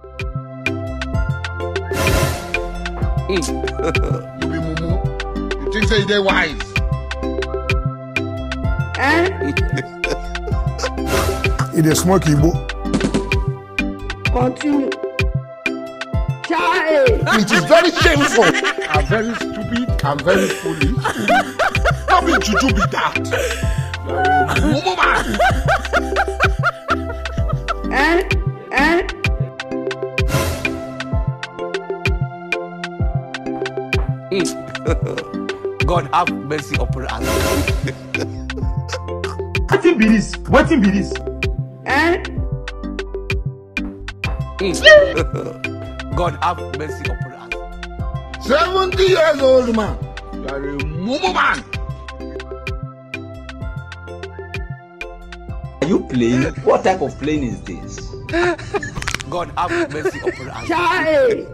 You be mumu. You think say you dey wise? e dey smoke igbo Continue. Child. It is very shameful. I'm very stupid. I'm very foolish. How be juju be that? Mumu man. Eh? Eh? God have mercy upon us. Wetin be this? Wetin be this? Eh? God have mercy upon us. Seventy years old man. You are a mumu man. Are you playing? What type of plane is this? God have mercy upon us. Child.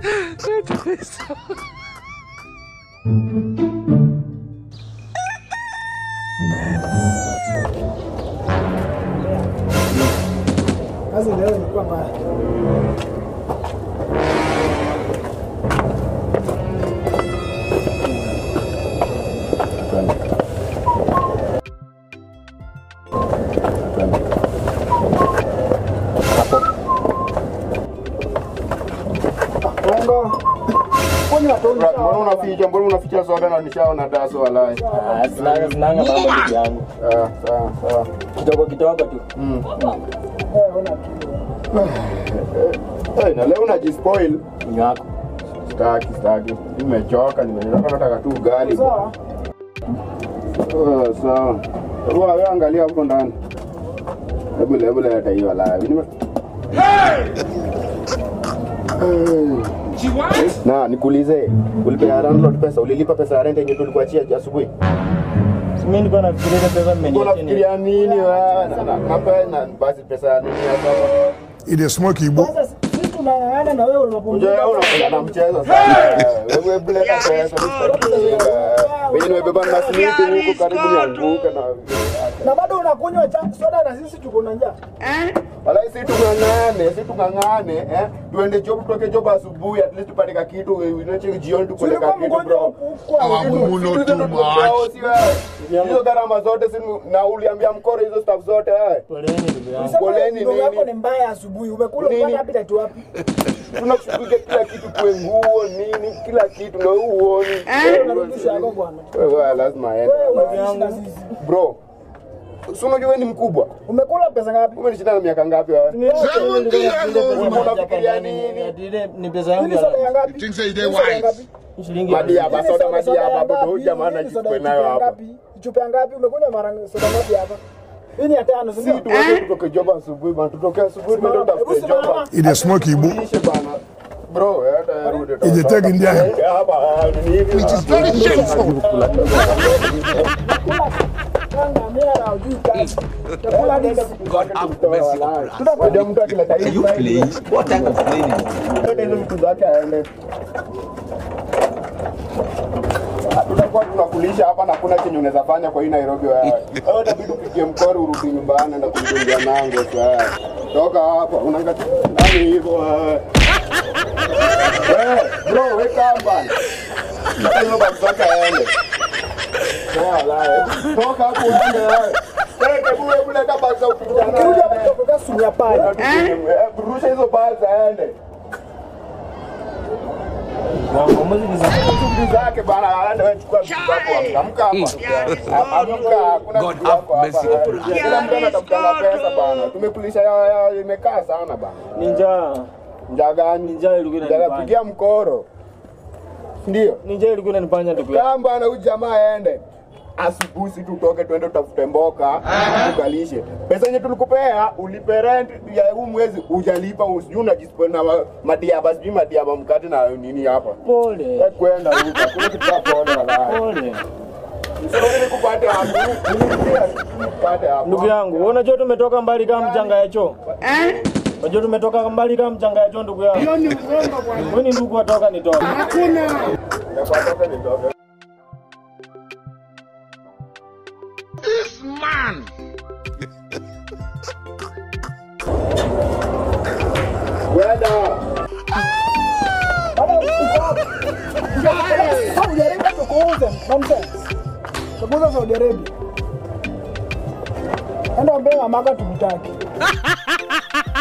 Kazi leo ilikuwa mbaya. Bongo. Kwani watu Mbona unaficha? Mbona unaficha soda na nishaona daso walai? Sinanga sinanga mambo ndugu yangu. Ah, sawa sawa. Kidogo kidogo tu. Eh, na leo unajispoil. Nyako. Sitaki, sitaki. Nimechoka, nimechoka nataka tu ugali. sawa. Ah, sawa. Hebu wewe angalia hapo ndani. Hebu hebu leta hiyo walai. Nime Na nikuulize, ulipea landlord pesa, ulilipa pesa ya rent yenye tulikuachia asubuhi? Mimi nilikuwa nafikiria ile pesa mmeniachia. Unafikiria nini wewe? Na- na- Nape na basi pesa ya nini hapa? e dey smoke igbo Sasa sisi tunang'ang'ana na wewe unapumzika. Unajua wewe unapenda na mchezo sana. Wewe buleta pesa msitakiwa. Wewe nimebeba na simiti huko karibu nianguke na Na bado unakunywa cha soda na sisi tuko na njaa. Eh? Wala si tung'ang'ane, si tung'ang'ane eh. Tuende job tutoke job asubuhi at least tupate ka kitu unache jioni tukule ka Ulikuwa kitu mgonjwa bro. huko. Our mumu not Hizo too ndo much. tukao, si wewe. Hizo gharama zote si na uliambia mkoro hizo stuff zote eh. Poleni ndugu yangu. Sema Poleni ndugu yako nini? ni mbaya asubuhi. Umekula Nini? upata appetite wapi? Tunakushughulikia kila kitu kwe nguo nini kila kitu na uoni. Unarudisha yako bwana. Wewe lazima aende. Wewe unaishi na sisi. Bro. Si unajua wewe ni mkubwa. Umekula pesa ngapi? Umenishinda na miaka ngapi wewe? Ni yako. Seventy years old man. Unafikiria nini? Ile ni pesa yangu Hili soda ya ya You ngapi? think say you dey Hili soda ya wise? ngapi? shilingi. Madiaba Hili soda soda- soda madiaba ya hapo ngapi? ndio jamaa Hili soda anajichukua ya nayo chupa hapa. ngapi? Chupa ya ngapi? Umekunywa mara soda ngapi hapa? Hii ni ya tano, si Si ndio? tuweze tutoke job asubuhi bana, tutoke asubuhi tuende Hebu tutafute simama. job. e dey smoke igbo Lishe bana. Bro, hata rudi e dey take india hapa ni hivi. It is very shameful. Kanga, mimi na hujui kazi. Chakula ni God have mercy upon us. Ndio mtu akileta Are you playing? What type of plane is this? Zote hizo vitu zake aende. Tutakuwa tunakulisha hapa na kuna chenye unaweza fanya kwa hii Nairobi wewe. Wewe itabidi upigie mkoro urudi nyumbani na kumjungia nango sasa. Toka hapa unaangalia nani hivyo wewe. Eh, bro, weka hapa. Sasa hiyo basi zake aende. Wala, toka hapo uende wewe. Teke bure bure kama za ukijana. Ukirudi hapa kutoka sunya pale. Eh, Rusha hizo basi aende. Wangu mwezi ni shughuli zake bana, aende wewe chukua vitu zako, amka hapa, amka, hakuna God vitu yako have mercy hapa. upon us. Kila mtu anatafuta pesa bana, tumekulisha ya- ya- imekaa sana bana. ni njaa. Njaa gani? Njaa ilikuwa Njaa inanifanya. pigia mkoro, ndio Ni njaa ilikuwa inanifanya ndugu yangu. kama bana, huyu jamaa aende asubuhi, si tutoke twende tutafute mboka tukalishe. Pesa yenye tulikupea ulipe rent ya huu mwezi hujalipa, usijui unajispoil na ma- madiaba, sijui madiaba mkate na nini hapa. Pole. Wewe kwenda huko, hakuna kitu cha pole wala. Pole. Sasa nikupate hapo. Nikupate hapo. Ndugu yangu, wewe unajua tumetoka mbali kama mchanga ya choo. Eh? Unajua tumetoka mbali kama mchanga ya choo ndugu yangu. Hiyo ni uongo bwana. Wewe ni ndugu watoka nitoka. Hakuna. Nikupate nitoke. This man. Kwenda. Bado uko hapo. Saudi Arabia tukuuze nonsense. Tukuuze Saudi Arabia. Enda ambia mamaka tumtaki.